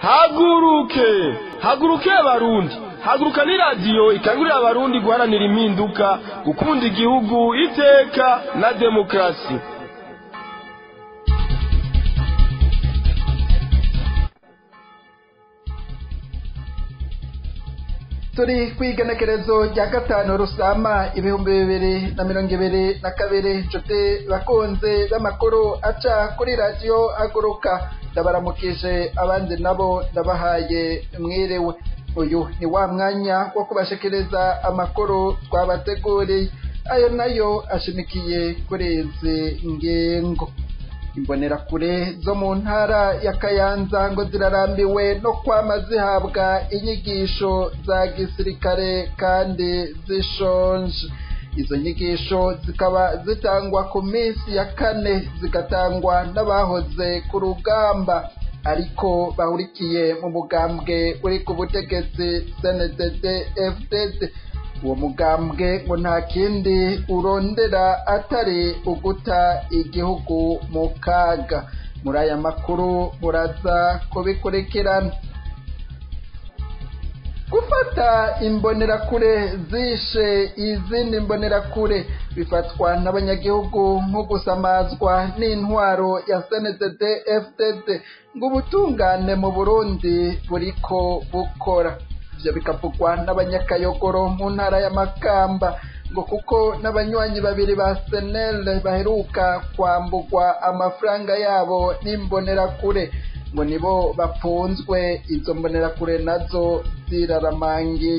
haguruke haguruke abarundi haguruka ni radiyo ikangurira abarundi guharanira impinduka gukunda igihugu iteka na demokarasi turi ku igenekerezo rya gatanu rusama ibihumbi bibiri na mirongo ibiri na kabiri nshuti bakunze b'amakuru aca kuri radiyo haguruka ndabaramukije abandi nabo ndabahaye mwiriwe uyu ni wa mwanya wo kubashikiriza amakuru twabateguriye ayo nayo ashimikiye kuri izi ngingo imbonerakure zo mu ntara ya kayanza ngo zirarambiwe no kwama zihabwa inyigisho za gisirikare kandi zishonje izo nyigisho zikaba zitangwa ku minsi ya kane zigatangwa n'abahoze ku rugamba ariko bahurikiye mu mugambwe uri ku butegetsi cndd fdd uwo mugambwe ngo nta kindi urondera atari uguta igihugu mu kaga muri aya makuru muraza kubikurikirana gufata imbonerakure zishe izindi mbonerakure bifatwa n'abanyagihugu nko gusamazwa n'intwaro ya cndd fdd ngo ubutungane mu burundi buriko bukora ivyo bikavugwa n'abanyakayogoro mu ntara ya makamba ngo kuko n'abanywanyi babiri ba senel baheruka kwambugwa amafaranga yabo n'imbonerakure ngo nibo bapfunzwe izo mbonerakure nazo ziraramangiye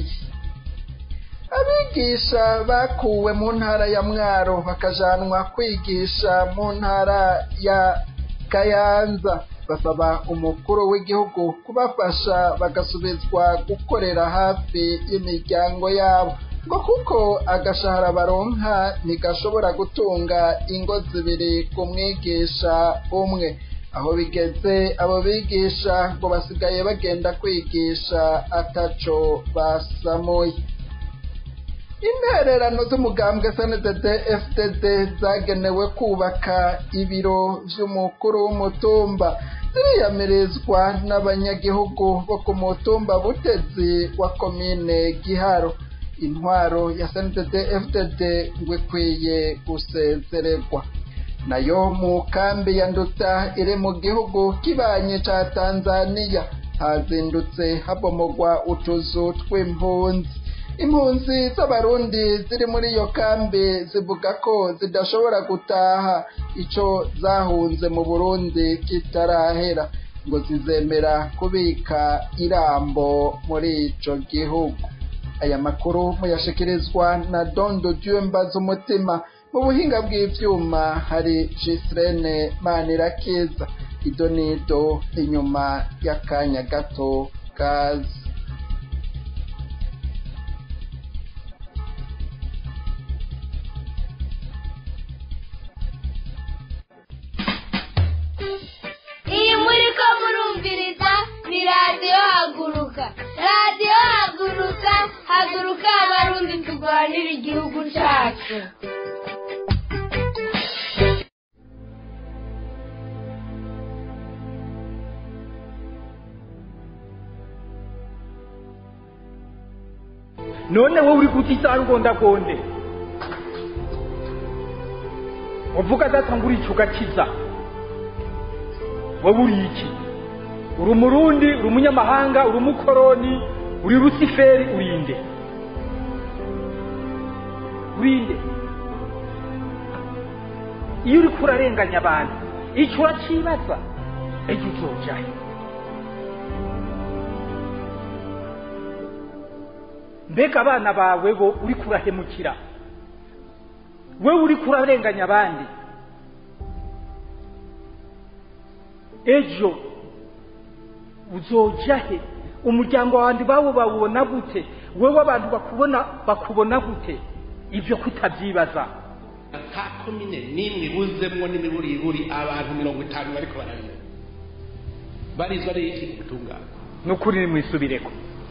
abigisha bakuwe mu ntara ya mwaro bakajanwa kwigisha mu ntara ya kayanza basaba umukuru w'igihugu kubafasha bagasubizwa gukorera hafi y'imiryango yabo ngo kuko agashahara baronka ntigashobora gutunga ingo zibiri ku mwigisha umwe aho bigeze abo bigisha ngo basigaye bagenda kwigisha ataco basamuye intererano z'umugambwe cndd fdd zagenewe kubaka ibiro vy'umukuru w'umutumba ziriyamirizwa n'abanyagihugu bo ku mutumba butezi wa komine giharo intwaro ya cndd fdd ngo ikwiye gusezererwa nayo mu kambi ya nduta iri mu gihugu kibanye ca tanzaniya hazindutse habomogwa utuzu tw'impunzi impunzi z'abarundi ziri muri iyo kambi zivuga ko zidashobora gutaha ico zahunze mu burundi kitarahera ngo zizemera kubika irambo muri ico gihugu aya makuru muyashikirizwa na dondo dyumbaza umutima mu buhinga bw'ivyuma hari jisirene manirakiza idonido inyuma y'akanya gato kazi iyi muri ko murumviriza ni radiyo haguruka radiyo haguruka haguruka abarundi turwanira igihugu cyacu none wowe uri kutitara ugondagonde uvuga data ngo urica ugakiza wowe uri iki uri umurundi uri umunyamahanga uri umukoroni uri rusiferi urinde urinde iyo uri kurarenganya abantu icyo uracibaza ejo uzojahe mbega abana bawe bo uri kurahemukira wewe uri kurarenganya abandi ejo uzoja he umuryango wanjye bawo bawubona gute wewe abantu bakubona bakubona gute ibyo kutabyibaza nta komine n'imwe ibuzemwo n'imiburiburi abantu mirongo itanu bariko bararira barizwa n'iki gutungana ni ukuri nimwisubireko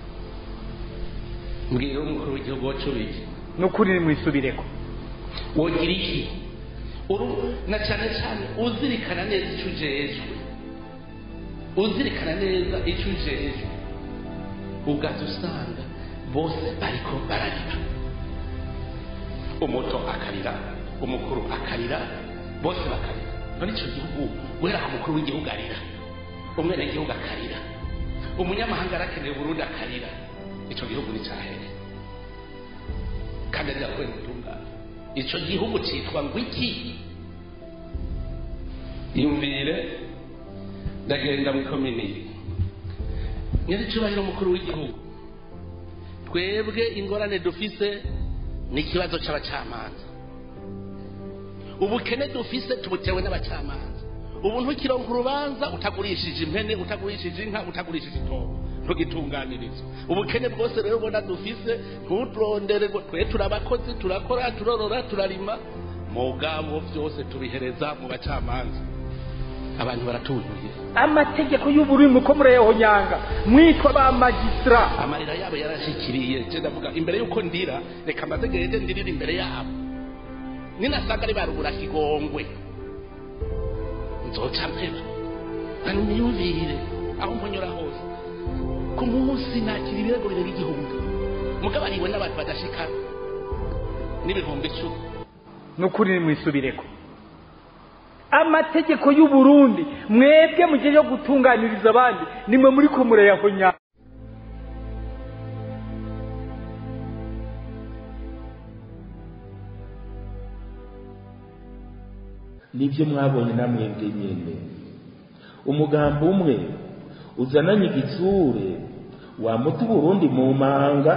mbwira umukuru w'igihugu wacubiki ni ukuri nimwisubireko wogira iki uru na cyane cyane uzirikana neza icyo ujejwe uzirikana neza icyo ujejwe ugaza usanga bose bariko bararira umuto akarira umukuru akarira bose bakarira none icyo gihugu guhera ku mukuru w'igihugu arira umwenegihugu akarira umunyamahanga arakeneye uburundi akarira icyo gihugu ni cyahere kandi arira kubera ubutungane icyo gihugu cyitwa ngo iki yumvire ndagenda mu ikomini nyir'icyubahiro umukuru w'igihugu twebwe ingorane dufise ni ikibazo cy'abacamanza ubukene dufise tubutewe n'abacamanza ubu ntukironka urubanza utagurishije impene utagurishije inka utagurishije itongo ntugitunganiriza ubukene bwose rero ubona dufise ntuturondere ngo twe turabakozi turakora turorora turarima mugabo byose tubihereza mu bacamanza abantu baratuzuye amategeko y'uburimi uko murayahonyanga mwitwa ba magistra amarira yabo yarashikiriye je ndavuga imbere yuko ndira reka mbaze gende ndirira imbere yabo ninasanga ari barubura kigongwe nzoca mpeba kandi niyumvire aho mponyora hose ku munsi nakira ibirego birenga igihumbi mugabo ariwe n'abantu badashika n'ibihumbi icumi nukuri nimwisubireko amategeko y'uburundi mwebwe mu gihe yo gutunganiriza abandi nimwe muri ko murayahonyanga nibyo mwabonye namwebwe nyene umugambi umwe uzananye igitsure wamuta uburundi mu manga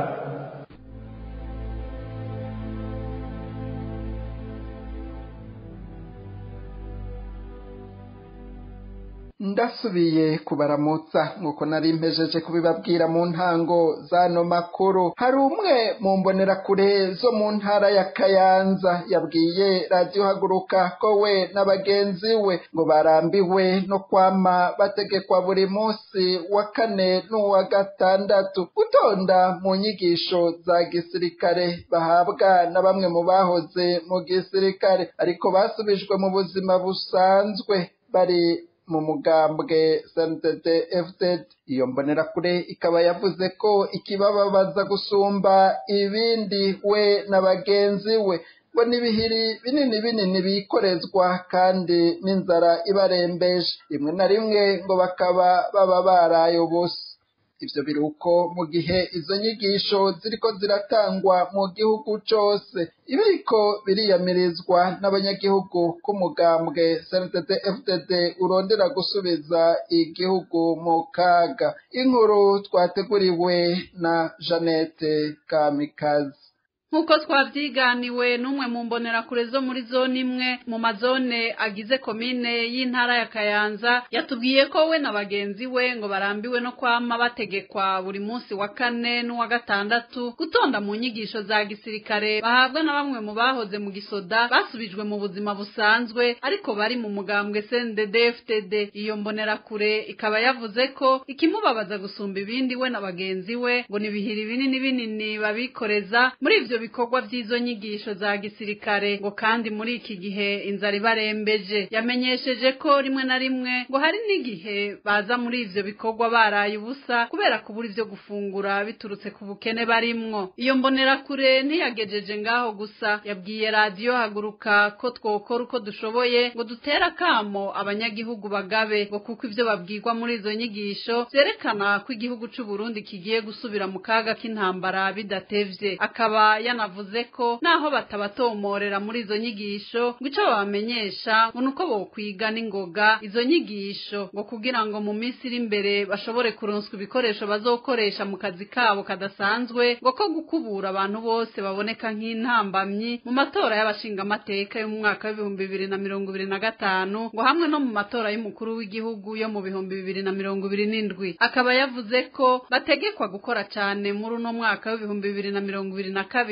ndasubiye kubaramutsa nk'uko nari mpejeje kubibabwira mu ntango z'ano makuru hari umwe mu mbonerakure zo mu ntara ya kayanza yabwiye radiyo haguruka ko we na bagenzi we ngo barambiwe no kwama bategekwa buri munsi wa kane n'uwa gatandatu gutonda mu nyigisho za gisirikare bahabwa na bamwe mu bahoze mu gisirikare ariko basubijwe mu buzima busanzwe bari mu mugambwe SNTD FZ iyo mbonerakure ikaba yavuze ko ikibababaza gusumba ibindi we na bagenzi we ngo n'ibihiri binini binini bikorezwa kandi n'inzara ibarembeje rimwe na rimwe ngo bakaba baba baraye ubusa ivyo biruko mu gihe izo nyigisho ziriko ziratangwa mu gihugu cose ibiriko biriyamirizwa n'abanyagihugu k'umugambwe SNTD FDD urondera gusubiza igihugu mu kaga inkuru twateguriwe na Jeannette Kamikazi nk'uko twabyiganiwe n'umwe mu mbonerakure zo muri zone imwe mu mazone agize komine y'intara ya kayanza yatubwiye ko we na bagenzi we ngo barambiwe no kwama bategekwa buri munsi wa kane n'uwa gatandatu gutonda mu nyigisho za gisirikare bahabwa na bamwe mu bahoze mu gisoda basubijwe mu buzima busanzwe ariko bari mu mugambwe CNDD-FDD iyo mbonerakure ikaba yavuze ko ikimubabaza gusumba ibindi we na bagenzi we ngo ni ibihiri binini binini babikoreza muri ivyo bikorwa by'izo nyigisho za gisirikare ngo kandi muri iki gihe inzara ibarembeje yamenyesheje ko rimwe na rimwe ngo hari n'igihe baza muri ivyo bikorwa baraye ubusa kubera kubura ivyo gufungura biturutse ku bukene barimwo iyo mbonerakure ntiyagejeje ngaho gusa yabwiye radiyo haguruka ko twokora uko dushoboye ngo dutere akamo abanyagihugu bagabe ngo kuko ivyo babwirwa muri izo nyigisho vyerekana ko igihugu c'u Burundi kigiye gusubira mu kaga k'intambara bidatevye akaba yanavuze ko naho batabatomorera muri izo nyigisho ngo ico babamenyesha ngo nuko bokwiga n'ingoga izo nyigisho ngo kugira ngo mu minsi iri imbere bashobore kuronswa ibikoresho bazokoresha mu kazi kabo kadasanzwe ngo ko gukubura abantu bose baboneka nk'intambamyi mu matora y'abashingamateka yo mu mwaka w'ibihumbi bibiri na mirongo ibiri na gatanu ngo hamwe no mu matora y'umukuru w'igihugu yo mu bihumbi bibiri na mirongo ibiri n'indwi akaba yavuze ko bategekwa gukora cyane muri uno mwaka w'ibihumbi bibiri na mirongo ibiri na kabiri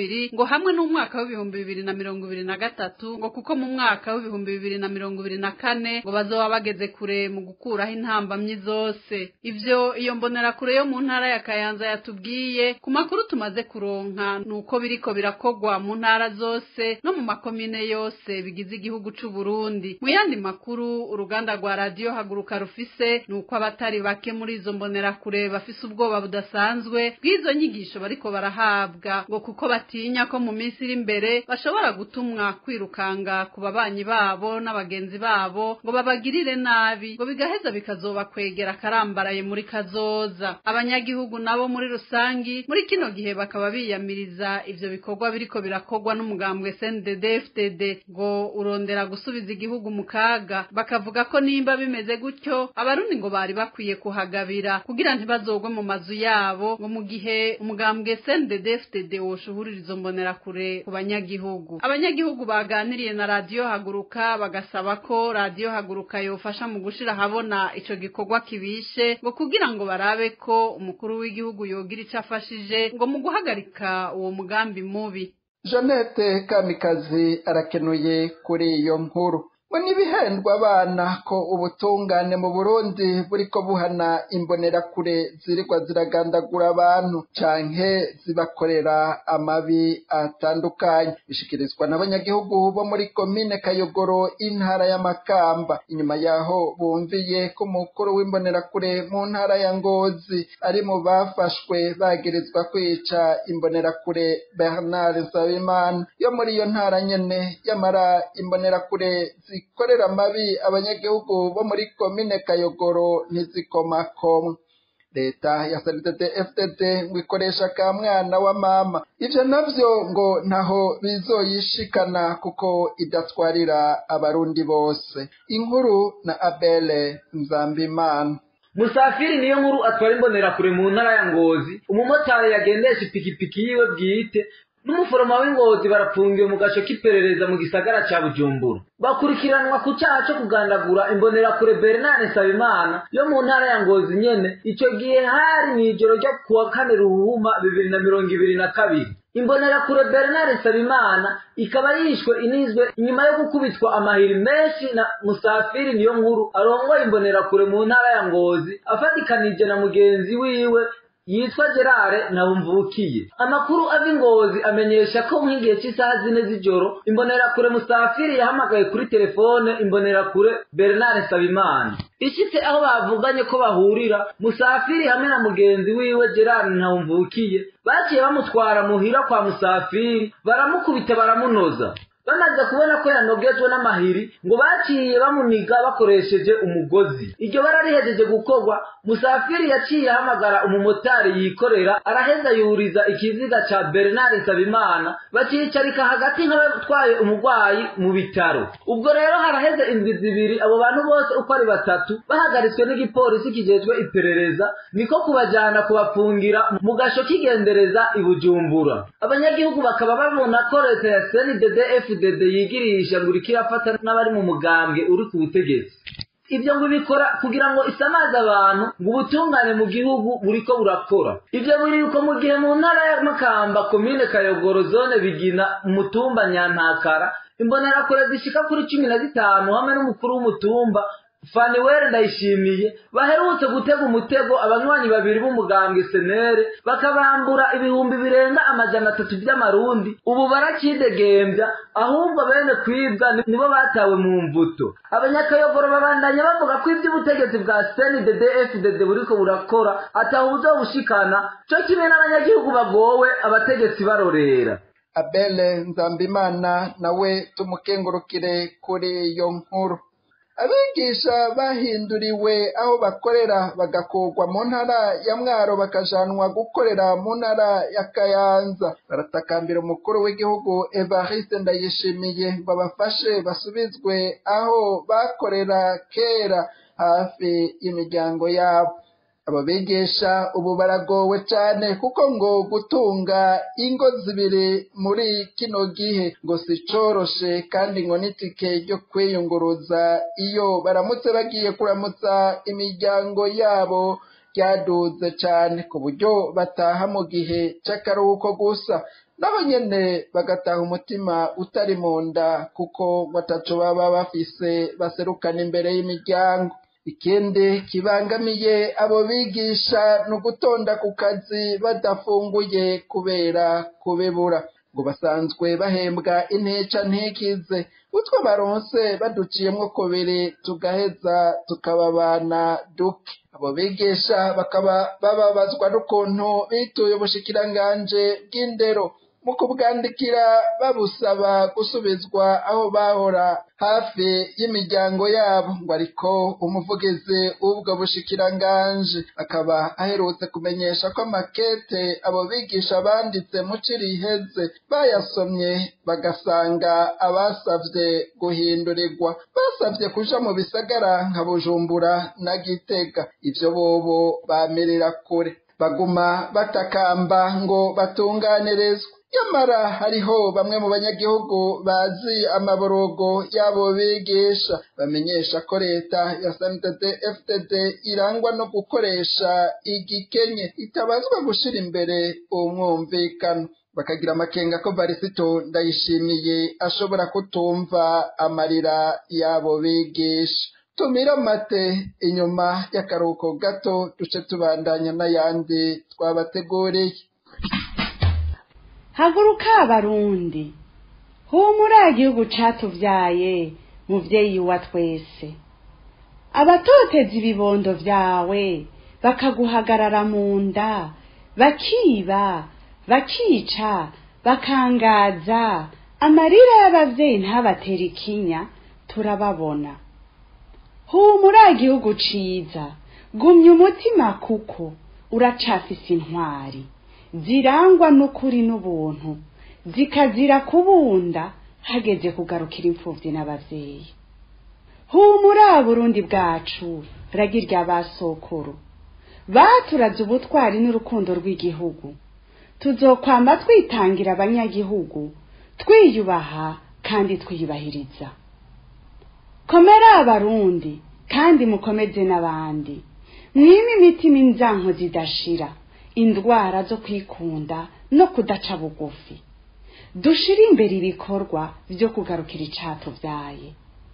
kabiri ngo hamwe n'umwaka w'ibihumbi bibiri na mirongo ibiri na gatatu ngo kuko mu mwaka w'ibihumbi bibiri na mirongo ibiri na kane ngo bazoba bageze kure mu gukuraho intambamyi zose ivyo iyo mbonerakure yo mu ntara ya kayanza yatubwiye ku makuru tumaze kuronka nuko biriko birakogwa mu ntara zose no mu makomine yose bigize igihugu c'u Burundi mu yandi makuru uruganda rwa radio haguruka rufise nuko abatari bake muri izo mbonerakure bafise ubwoba budasanzwe bw'izo nyigisho bariko barahabwa ngo kuko batinya ko mu minsi iri imbere bashobora gutumwa kwirukanga ku babanyi babo n'abagenzi babo ngo babagirire nabi ngo bigaheza bikazobakwegera akarambaraye muri kazoza abanyagihugu nabo muri rusangi muri kino gihe bakaba biyamiriza ivyo bikorwa biriko birakogwa n'umugambwe CNDD FDD ngo urondera gusubiza igihugu mu kaga bakavuga ko nimba bimeze gutyo abarundi ngo bari bakwiye kuhagabira kugira ntibazogwe mu mazu yabo ngo mu gihe umugambwe CNDD FDD woshuhurira izo mbonerakure ku banyagihugu abanyagihugu baganiriye na radio haguruka bagasaba ko radio haguruka yofasha mu gushira habona ico gikorwa kibishe ngo kugira ngo barabe ko umukuru w'igihugu yogira ico afashije ngo mu guhagarika uwo mugambi mubi jeannette kamikazi arakenuye kuri iyo nkuru ngo n'ibihendwa abana ko ubutungane mu burundi buriko buhana imbonerakure zirikwa ziragandagura abantu canke zibakorera amabi atandukanye bishikirizwa n'abanyagihugu bo muri komine kayogoro intara ya makamba inyuma yaho bumviye ko umukuru w'imbonerakure mu ntara ya ngozi ari mu bafashwe bagirizwa kwica imbonerakure bernard nsabimana yo muri iyo ntara nyene yamara imbonerakure zikorera amabi abanyagihugu bo muri komine kayogoro ntizikomakomwe leta ya sddd fdd ngo ikoresha ka mwana wa mama ivyo navyo ngo ntaho bizoyishikana kuko idatwarira abarundi bose inkuru na abele nzambimana musafiri niyo nkuru atwara imbonerakure mu ntara ya ngozi umumotari yagendesha ipikipiki yiwe bwite n'umuforoma w'ingozi barapfungiwe mu gace k'iperereza mu gisagara ca bujumbura bakurikiranwa ku cyaha cyo kugandagura imbonerakure bernard nsabimana yo mu ntara ya ngozi nyene ico gihe hari mw'ijoro ryo kuwa kane ruhuma bibiri na mirongo ibiri na kabiri imbonerakure bernard nsabimana ikaba yishwe inizwe inyuma yo gukubitwa amahiri menshi na musafiri niyo nkuru arongoye imbonerakure mu ntara ya ngozi afatikanije na mugenzi wiwe yitwa gerard ntawumvukiye amakuru ava ingozi amenyesha ko nk'igihe cy'isaha zine z'ijoro imbonerakure musafiri yahamagaye kuri telefone imbonerakure bernard nsabimana ishitse aho bavuganye ko bahurira musafiri hamwe na mugenzi wiwe gerard ntawumvukiye baciye bamutwara muhira kwa musafiri baramukubita baramunoza bamaze kubona ko yanogejwe n'amahiri ngo baciye bamuniga bakoresheje umugozi iryo bara rihejeje gukorwa musafiri yaciye ahamagara umumotari yikorera araheza yuriza ikiziga ca bernard nsabimana baciyicarika hagati nk'abatwaye umurwayi mu bitaro ubwo rero haraheze indwi zibiri abo bantu bose uko ari batatu bahagaritswe n'igipolisi kijejwe iperereza niko kubajana kubafungira mu gasho k'igendereza i bujumbura abanyagihugu bakaba babona ko leta ya cndd fdd yigirisha ngo uriko irafata n'abari mu mugambwe uri ku butegetsi ibyo ngo bikora kugira ngo isamaze abantu ngo ubutungane mu gihugu buriko burakora ibyo biri uko mu gihe mu ntara ya makamba komine kayogoro zone bigina umutumba nyantakara imbonerakure zishika kuri cumi na zitanu hamwe n'umukuru w'umutumba faniwere ndayishimiye baherutse gutega umutego abanywanyi babiri b'umugambwe senere bakabambura ibihumbi birenga amajana atatu by'amarundi ubu barakidegembya ahubwo bene kwibwa nibo batawe mu mvuto abanyakayogoro babandanya bavuga ko iby'ubutegetsi bwa cndd fdd buriko burakora atahuza bushikana co kimwe n'abanyagihugu bagowe abategetsi barorera abele nzambimana nawe tumukengurukire kuri iyo nkuru abigisha bahinduriwe aho bakorera bagakurwa mu ntara ya mwaro bakajanwa gukorera mu ntara ya kayanza baratakambira umukuru w'igihugu evariste ndayishimiye ngo abafashe basubizwe aho bakorera kera hafi y'imiryango yabo abo bigisha ubu baragowe cyane kuko ngo gutunga ingo zibiri muri kino gihe ngo si coroshe kandi ngo n'itike ryo kwiyunguruza iyo baramutse bagiye kuramutsa imiryango yabo ryaduze cyane ku buryo bataha mu gihe cy'akaruhuko gusa naho nyene bagataha umutima utari mu nda kuko ngo ataco baba bafise baserukana imbere y'imiryango ikindi kibangamiye abo bigisha ni ugutonda ku kazi badafunguye kubera kubibura ngo basanzwe bahembwa inteca ntikize utwo baronse baduciyemwo kubiri tugaheza tukababana duke abo bigisha bakaba bababazwa n'ukuntu bituye ubushikiranganje bw'indero mu kubwandikira babusaba gusubizwa aho bahora hafi y'imiryango yabo ngo ariko umuvugizi w'ubwo bushikiranganje akaba aherutse kumenyesha ko amakete abo bigisha banditse mu iheze bayasomye bagasanga abasavye guhindurirwa basavye kuja mu bisagara nka bujumbura na gitega ivyo bobo bamerera kure baguma batakamba ngo batunganirizwe nyamara hariho bamwe mu banyagihugu bazi amaborogo y'abo bigisha bamenyesha ko leta ya sndd fdd irangwa no gukoresha igikenye itabazwa gushira imbere umwumvikano bakagira amakenga ko barisito ndayishimiye ashobora kutumva amarira y'abo bigisha tumira amate inyuma y'akaruhuko gato duce tubandanya n'ayandi twabateguriye haguruka abarundi humura igihugu catuvyaye muvyeyi wa twese abatoteza ibibondo vyawe bakaguhagarara mu nda bakiba bakica bakangaza amarira y'abavyeyi ntabatera ikinya turababona humura igihugu ciza gumya umutima kuko uracafise intwari zirangwa n'ukuri n'ubuntu zikazira kubunda hageze kugarukira imfuvyi n'abavyeyi humura burundi bwacu ragi rya basokuru baturaze ubutwari n'urukundo rw'igihugu tuzokwama twitangira abanyagihugu twiyubaha kandi twiyubahiriza komera abarundi kandi mukomeze n'abandi mwime imitima inzanko zidashira indwara zo kwikunda no kudaca bugufi dushire imbere ibikorwa vyo kugarukira icatuvyaye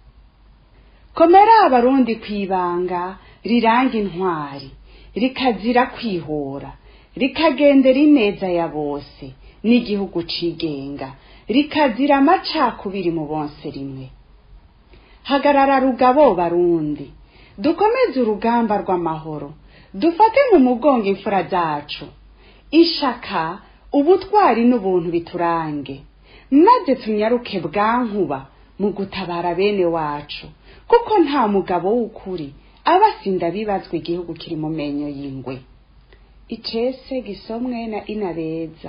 komera abarundi kwibanga riranga intwari rikazira kwihora rikagendera ineza ya bose n'igihugu cigenga rikazira amacakubiri mu bonse rimwe hagarara rugabo barundi dukomeze urugamba rw'amahoro dufate mu mugongo imfura zacu ishaka ubutwari n'ubuntu biturange maze tunyaruke bwankuba mu gutabara bene wacu kuko nta mugabo w'ukuri aba asinda bibazwa igihugu kiri mu menyo y'ingwe icese gisomwe na inabeza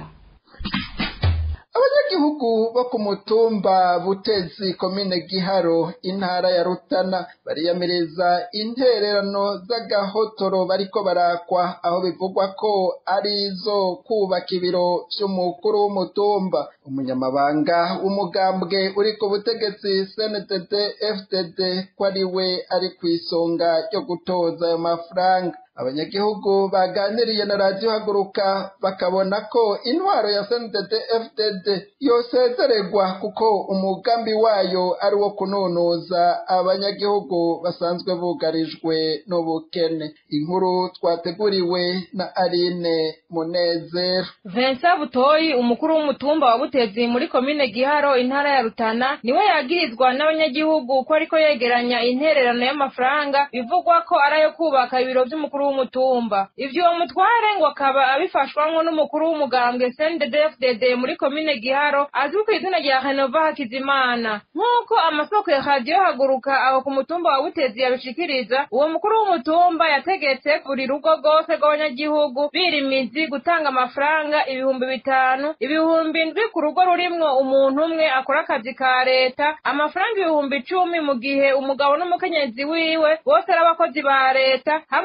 abanyagihugu bo ku mutumba butezi komine giharo intara ya rutana bariyamiriza intererano z'agahotoro bariko barakwa aho bivugwa ko ari izo kubaka ibiro vy'umukuru w'umutumba umunyamabanga w'umugambwe uri ku butegetsi cndd fdd ko ari we ari kw'isonga ryo gutoza ayo mafaranga abanyagihugu baganiriye na radiyo haguruka bakabona ko intwaro ya sndd fdd yosezererwa kuko umugambi wayo ari wo kunonoza abanyagihugu basanzwe bugarijwe n'ubukene inkuru twateguriwe na aline munezero Vincent Butoyi umukuru w'umutumba wa Butezi muri komine Giharo intara ya Rutana niwe yagirizwa n'abanyagihugu ko ariko yegeranya intererano y'amafaranga bivugwa ko ari ayo kubaka ibiro vy'umukuru w'umutumba ivyo uwo mutware ngo akaba abifashwamwo n'umukuru w'umugambwe CNDD-FDD muri komine Giharo azwi ku izina rya Renova Hakizimana nk'uko amasoko ya radiyo haguruka aho ku mutumba wa Butezi yabishikiriza uwo mukuru w'umutumba yategetse buri rugo rwose rw'abanyagihugu birimizi gutanga amafaranga ibihumbi bitanu ibihumbi indwi ku rugo rurimwo umuntu umwe akora akazi ka leta amafaranga ibihumbi icumi mu gihe umugabo n'umukenyezi wiwe bose ari abakozi ba leta hamwe n'amafaranga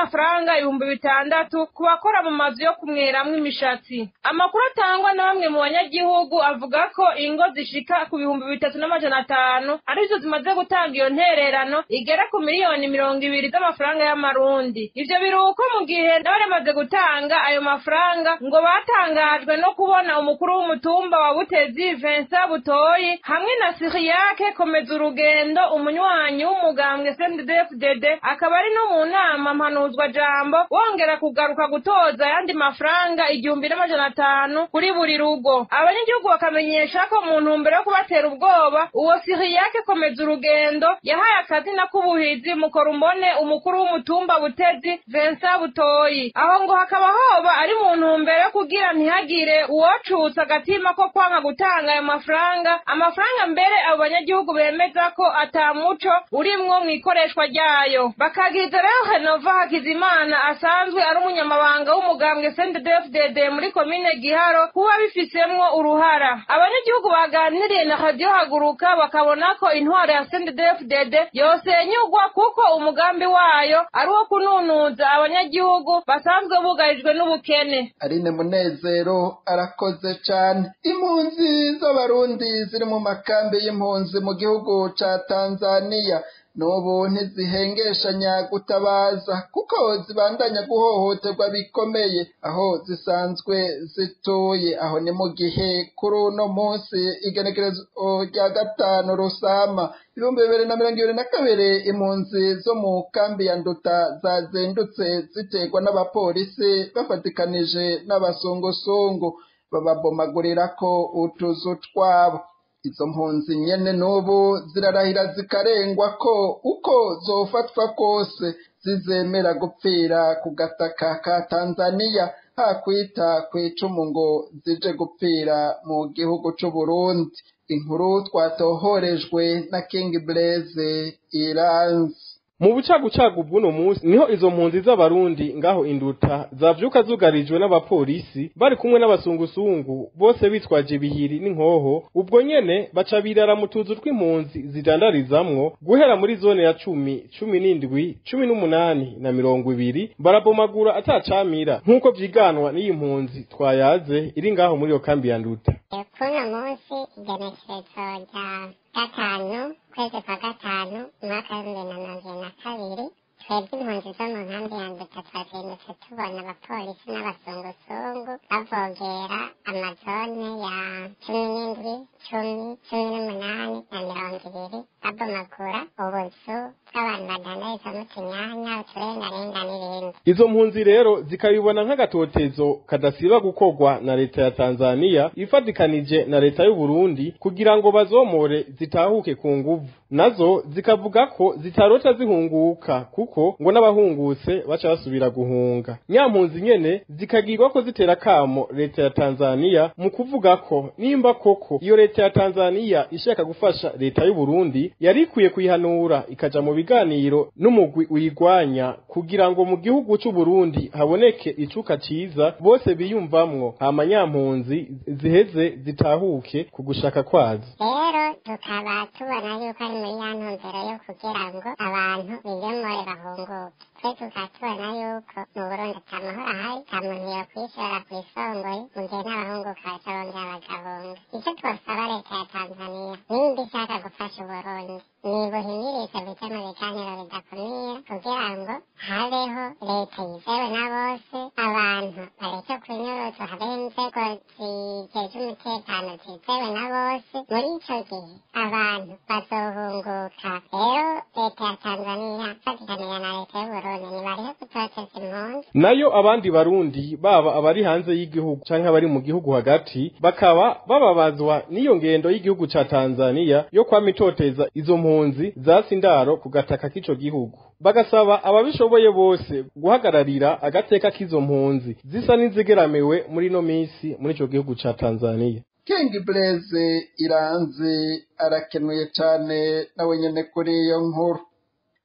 y'amafaranga ibihumbi bitandatu ku bakora mu mazu yo kumweramwo imishatsi amakuru atangwa na bamwe mu banyagihugu avuga ko ingo zishika ku bihumbi bitatu n'amajana atanu arizo zimaze gutanga iyo ntererano igera ku miliyoni mirongo ibiri z'amafaranga y'amarundi ivyo biruko mu gihe n'abaremaze gutanga ayo mafaranga ngo batangajwe no kubona umukuru w'umutumba wa butezi Vincent Butoyi hamwe na Siriyake komeza urugendo umunywanyi w'umugambwe CNDD-FDD akaba ari no mu nama mpanuzwa jambo wongera kugaruka gutoza ayandi mafaranga igihumbi n'amajana atanu kuri buri rugo abanyagihugu bakamenyesha ko mu ntumbero yo kubatera ubwoba uwo Siriyake komeza urugendo yahaye akazina k'ubuhizi mukorumbone umukuru w'umutumba butezi Vincent Butoyi aho ngo hakaba hoba ari mu ntumbero yo kugira ntihagire uwocutsa agatima ko kwanga gutanga ayo mafaranga amafaranga mbere abo banyagihugu bemeza ko ata muco urimwo mu ikoreshwa ryayo bakagiriza rero Henova Hakizimana asanzwe ari umunyamabanga w'umugambwe CNDD-FDD muri komine Giharo kuba bifisemwo uruhara abanyagihugu baganiriye na radio haguruka bakabona ko intwaro ya CNDD-FDD yosenyugwa kuko umugambi wayo ari uwo kununuza abanyagihugu basanzwe bugarijwe n'ubukene Aline Munezero arakoze cane impunzi z'abarundi ziri mu makambi y'impunzi mu gihugu ca Tanzania n'ubu ntizihengeshanya gutabaza kuko zibandanya guhohoterwa bikomeye aho zisanzwe zituye aho ni mu gihe kuri uno munsi igenekerezo rya gatanu rusama ibihumbi bibiri na mirongo ibiri na kabiri impunzi zo mu kambi ya nduta zazindutse ziterwa n'abapolisi bafatikanije n'abazungusungu bababomagurira ko utuzu twabo izo mpunzi nyene n'ubu zirarahira zikarengwa ko uko zofatwa kose zizemera gupfira ku gataka ka tanzaniya hakwita kw'icumu ngo zije gupfira mu gihugu c'uburundi inkuru twatohorejwe na king blaise iranzi mu bucagucagu bw'uno munsi niho izo mpunzi z'abarundi ngaho induta zavyuka zugarijwe n'abapolisi bari kumwe n'abasungusungu bose bitwaje ibihiri n'inkoho ubwo nyene baca birara mu tuzu tw'impunzi zidandarizamwo guhera muri zone ya cumi cumi n'indwi cumi n'umunani na mirongo ibiri barabomagura atacamira nk'uko vyiganwa n'iyi mpunzi twayaze iri ngaho muri iyo kambi ya nduta kuno munsi igenekerezo rya gatanu kwezi kwa gatanu umwaka w'ibihumbi na mirongo ibiri na kabiri twebwe impunzi zo mu nkambi ya nduta twazindutse tubona abapolisi n'abazungusungu bavogera amazone ya cumi n'indwi cumi cumi n'umunani na mirongo ibiri babomagura ubuzu bw'abantu badandarizamo utunyanya uturengarenga n'ibindi izo mpunzi rero zikabibona nk'agatotezo kadasiba gukorwa na leta ya tanzaniya ifatikanije na leta y'u Burundi kugira ngo bazomore zitahuke ku nguvu nazo zikavuga ko zitarota zihunguka kuko ngo n'abahungutse baca basubira guhunga nyampunzi nyene zikagirwa ko zitera kamo leta ya tanzaniya mu kuvuga ko nimba koko iyo leta ya tanzaniya ishaka gufasha leta y'u Burundi yari ikwiye kuyihanura ikaja mu biganiro n'umugwi uyigwanya kugira ngo mu gihugu c'u Burundi haboneke icuka ciza bose biyumvamwo hama nyampunzi ziheze zitahuke ku gushaka kwazo rero tukaba tubona yuko ari muri ya ntumbero yo kugira ngo abantu biyomore bahunguke twe tukaba tubona yuko mu burundi ata mahoro ahari nta muntu yokwishora ku isongoye mu gihe n'abahunguka baca bongera bagahunga icyo twosaba leta ya tanzaniya nimba ishaka gufasha uburundi nibuhimirize bije mu biganiro bidakumira kugira ngo habeho leta yizewe na bose abantu bareke kunyuruzwa habeho inzego zijeje umutekano zizewe na bose muri ico gihe abantu bazohunguka rero leta ya tanzaniya ifatikanira na leta y'uburundi nibarihe gutoteza impunzi nayo abandi barundi baba abari hanze y'igihugu canke abari mu gihugu hagati bakaba bababazwa n'iyo ngendo y'igihugu ca Tanzania yo kwama itoteza izo mpunzi zasi indaro ku gataka k'ico gihugu bagasaba ababishoboye bose guhagararira agateka k'izo mpunzi zisa n'izigeramiwe muri no misi muri ico gihugu ca Tanzania King Blaze iranzi arakenuye cane nawe nyene kuri iyo nkuru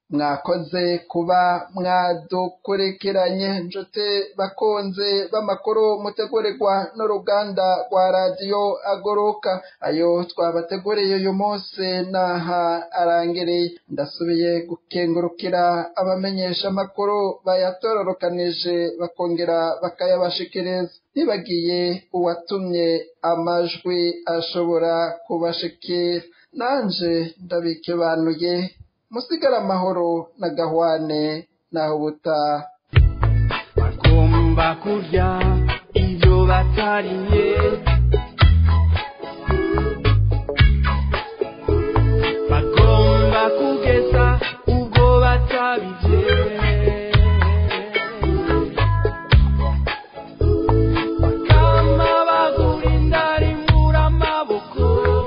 mwakoze kuba mwadukurikiranye nshuti bakunze b'amakuru mutegurirwa n'uruganda rwa radiyo agoroka ayo twabateguriye uyu munsi naha arangiriye ndasubiye gukengurukira abamenyesha amakuru bayatororokanije bakongera bakayabashikiriza ntibagiye uwatumye amajwi ashobora kubashikira nanje ndabikebanuye musigara amahoro na gahwane naho ubutaha bagomba kurya ibyo batariye bagomba kugeza ubwo batabije bakama bagura indari muri amaboko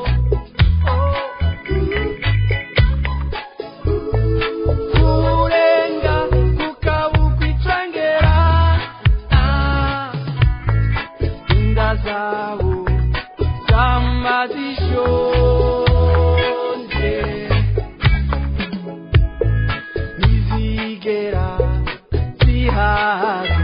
kurenga kukabuka icengera inda zabo zama zishonje ntizigera zihaga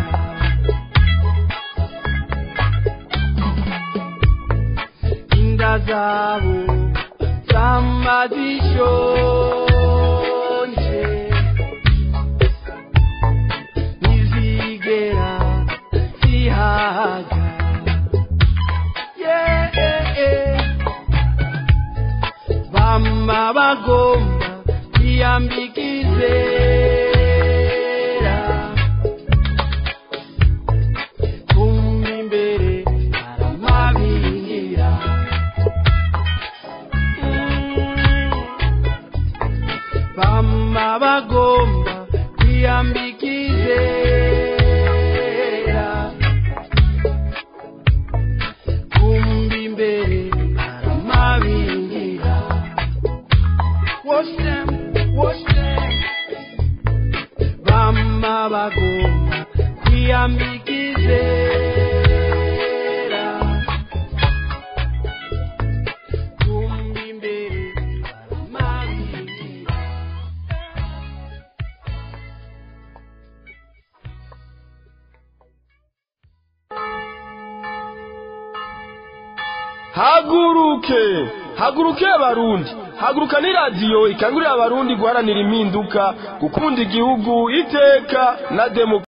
inda zabo zama zishonje ntizigera zihaga yeah. bama bagomba kwiyambika izera kumva imbere aramabingira bama bagomba kwiyambika izera kumva imbere aramabingira Watch them, watch them. Bama bagomba kwiyambika izera kumva imbere aramabingira haguruke haguruke abarundi haguruka ni radiyo ikangurira abarundi guharanira impinduka gukunda igihugu iteka na demokarasi